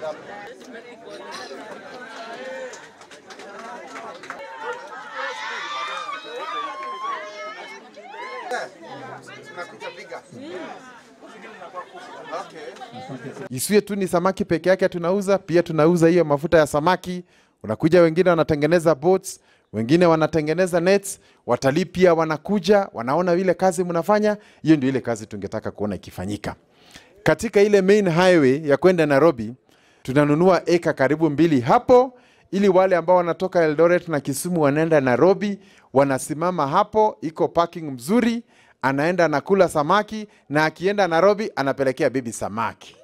Isiwe tu ni samaki peke yake tunauza, pia tunauza hiyo mafuta ya samaki. Unakuja wengine wanatengeneza boats, wengine wanatengeneza nets, watalii pia wanakuja, wanaona ile kazi mnafanya. Hiyo ndio ile kazi tungetaka kuona ikifanyika. Katika ile main highway ya kwenda Nairobi, tunanunua eka karibu mbili hapo, ili wale ambao wanatoka Eldoret na Kisumu wanaenda Nairobi, wanasimama hapo, iko parking mzuri, anaenda anakula samaki, na akienda Nairobi anapelekea bibi samaki.